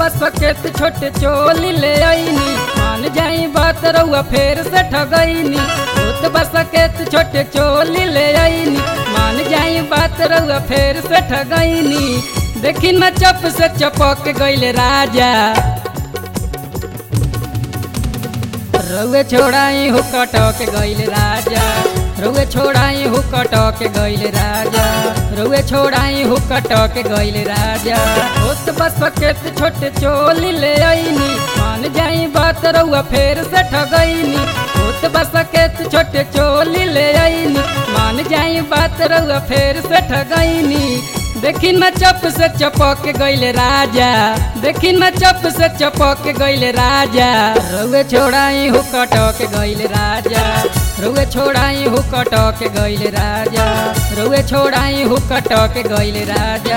बस सकेत छोटे चोली ले आईनी मान जाई बात रउआ फेर से ठगईनी होत बस सकेत छोटे चोली ले आईनी मान जाई बात रउआ फेर से ठगईनी देखी न चप से चपक गइले राजा रउए छोड़ाई हो कटक गइले राजा रउए छोड़ाई हो कटक गइले राजा रउए छोड़ाई हो कटक गइले राजा होत बस सकेत छोटे चोली ले आईनी मान जाई बात रउआ फेर से ठगईनी होत बस सकेत छोटे चोली ले आईनी मान जाई बात रउआ फेर से ठगईनी देखी न चप से चपक गइले राजा देखी न चप से चपक गइले राजा रउए छोड़ाई हो कटक गइले राजा रउए छोड़ाई हो कटक गइले राजा रउए छोड़ाई हो कटक गइले राजा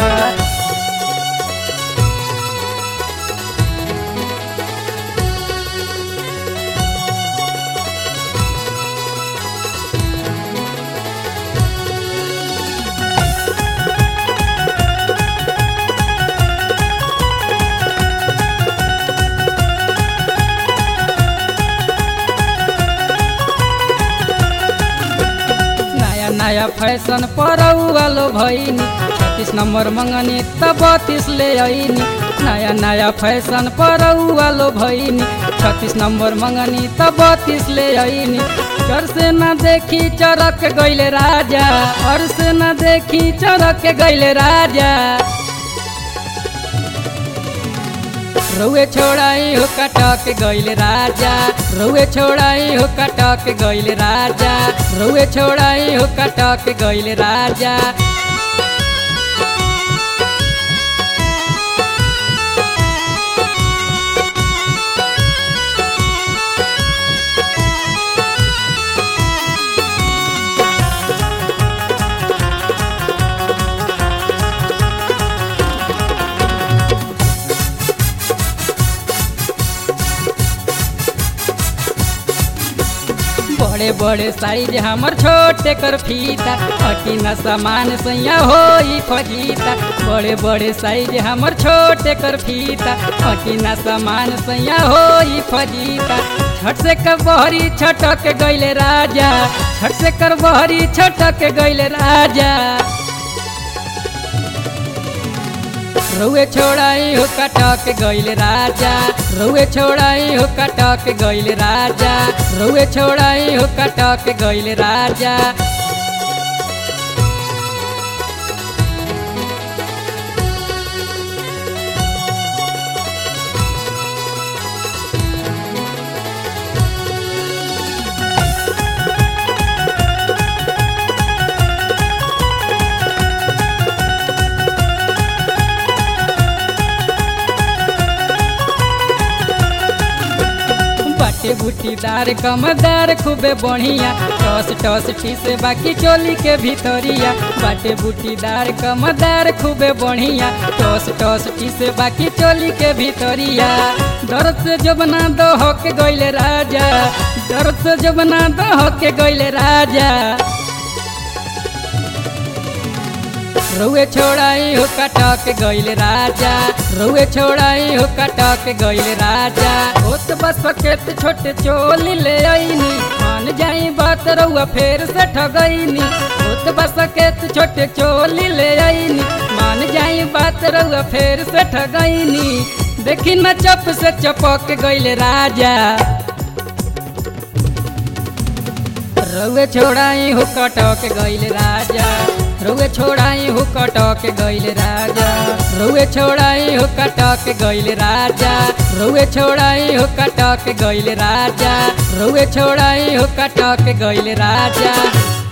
नया नया फैशन पर वालो भैनी छत्तीस नंबर मंगनी त बत्तीस ले आईनी नया नया फैशन पर वालो भैनी छत्तीस नंबर मंगनी त बत्तीस ले आईनी घर से न देखी चरक गइले राजा और से न देखी चरक गइले राजा रउए छोड़ाई हो कटक गइले राजा रउए छोड़ाई हो कटक गइले राजा रउए छोड़ाई हो कटक गइले राजा बड़े बड़े साइज हमर छोटे कर फीता हटी न सामान सैया हो फजीता बड़े बड़े साइज हमर छोटे कर फीता हटी न सामान सैया हो फजीता छठ से कर बहरी छटक गइले राजा छठ से कर बहरी छटक गइले राजा रउए छोड़ाई हो कटक गइले राजा रउए छोड़ाई हो कटक गइले राजा रउए छोड़ाई हो कटक गइले राजा बाटे बूटीदार कमदार खूबे बढ़िया टस टस ठीस बाकी चोली के भीतरिया बाटे बूटीदार कमदार खूबे बढ़िया टस टस ठीस बाकी चोली के भीतरिया दर्द से जबना दो के गइले राजा दर्द से जबना दो के गइले राजा रउए छोड़ाई हो कटक गइले राजा रउए छोड़ाई हो कटक गइले राजा होत बस सकेत छोटे चोली ले आईनी मान जाई बात रउआ फेर से ठगईनी होत बस सकेत छोटे चोली ले आईनी मान जाई बात रउआ फेर से ठगईनी देखी न चप से चपक गइले राजा रउए छोड़ाई हो कटक गइले राजा रउए छोड़ाई हो कटक गइले राजा रउए छोड़ाई हो कटक गइले राजा रउए छोड़ाई हो कटक गइले राजा रउए छोड़ाई हो कटक गइले राजा